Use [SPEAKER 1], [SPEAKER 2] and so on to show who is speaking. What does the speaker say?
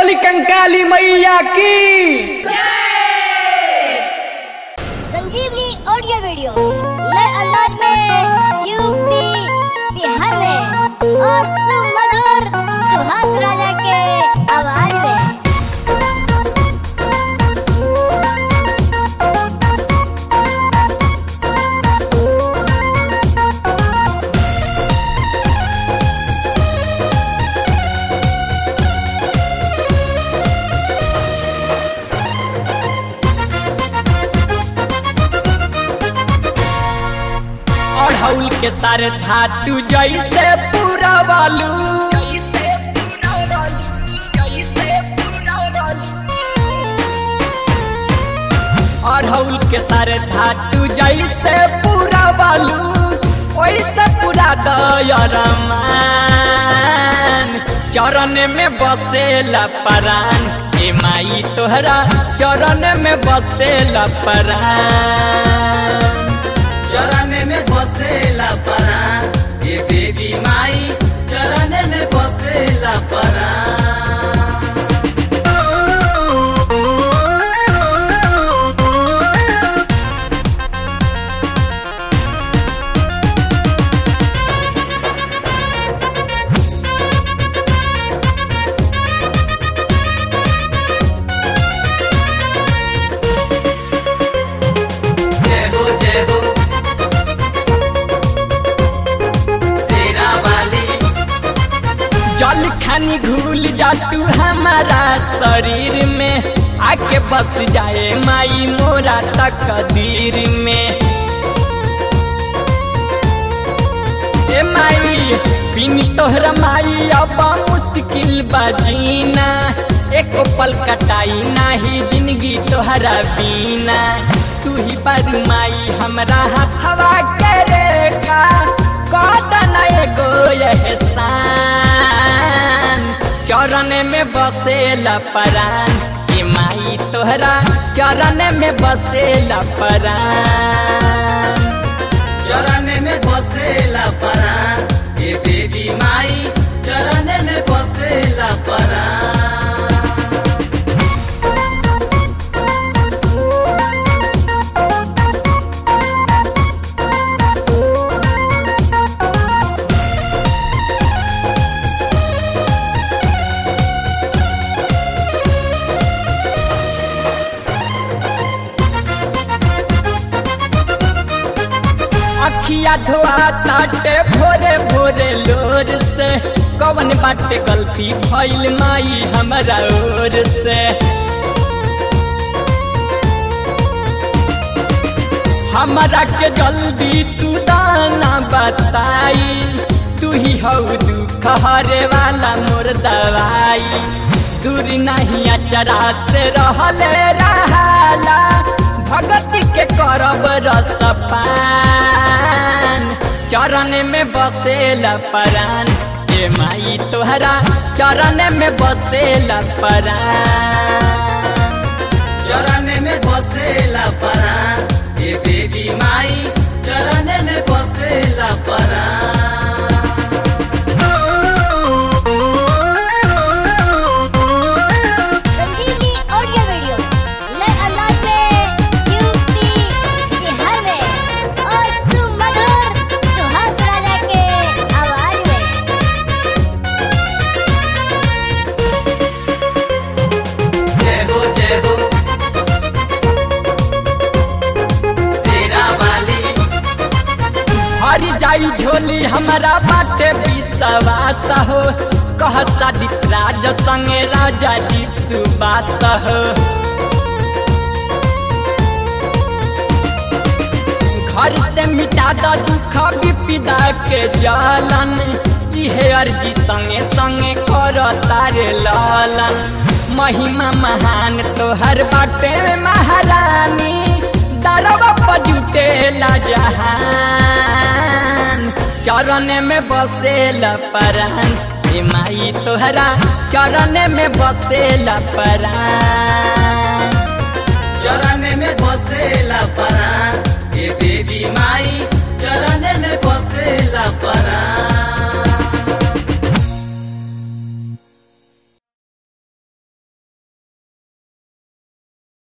[SPEAKER 1] बोली कंकाली मैया की
[SPEAKER 2] संजीवनी ऑडियो वीडियो नए अंदाज में यूपी बिहार में और सुमधुर सुहास राजा के आवाज में
[SPEAKER 1] अढ़ौल के सारे धातु जैसे पूरा बालू अढ़ौल के सारे धातु जैसे पूरा बालू वैसे पूरा दयरमान चरण में बसेला परान ए माई तोहरा चरण में बसेला परान
[SPEAKER 3] चरण में बसेला परान ये देवी माई चरण में बसेला परान जय हो जय हो शेरा वाली
[SPEAKER 1] जल खानी घुल जा तू हमारा शरीर में आके बस जाए माई मोरा तकदीर में ए माई बिन तोहरा माई अब मुश्किल बजीना एक पल कटाई नाही जिंदगी तोहरा बीना तू ही बारू माई हमरा हथवा के रेखा कदन एगो एहसान चरण में बसेला परान के माई तोहरा चरण में बसेला परान
[SPEAKER 3] चरण में बसेला परान ये देवी माई चरण में बसेला परान
[SPEAKER 1] अखिया धोआ ताटे भोरे भोरे लोर से कवन बाटे गलती भइल माई हमरा ओर से हमरा के जल्दी तू दाना बताई तू ही हौ दुख हरे वाला मोर दवाई दूरी नहीं अचरा से रहले रहाला भगती के करब रसपान चरण में बसेला परान ए माई तोहरा चरण में बसेला परान
[SPEAKER 3] चरण में बसेला परान ये देवी माई चरण में बसेला परान
[SPEAKER 2] संजीवनी ऑडियो वीडियो नए अंदाज में यूपी बिहार में और सुमधुर सुहास राजा के आवाज में
[SPEAKER 3] जय हो जय हो शेरा वाली
[SPEAKER 1] हरी जाई झोली हमारा बाटे विश्वास हो कह शादी राज संगे राजा जी सुबास हो घर से मिटा द दुख विपदा के जालन इहे अर्जी संगे संगे कर तारे लालन महिमा महान तोहर बाटे महारानी दरवा पजुटे जहान चरण में बसेला परान ए माई तोहरा चरण में बसेला परान
[SPEAKER 3] चरण में बसेला परान ये देवी माई चरण में बसेला परान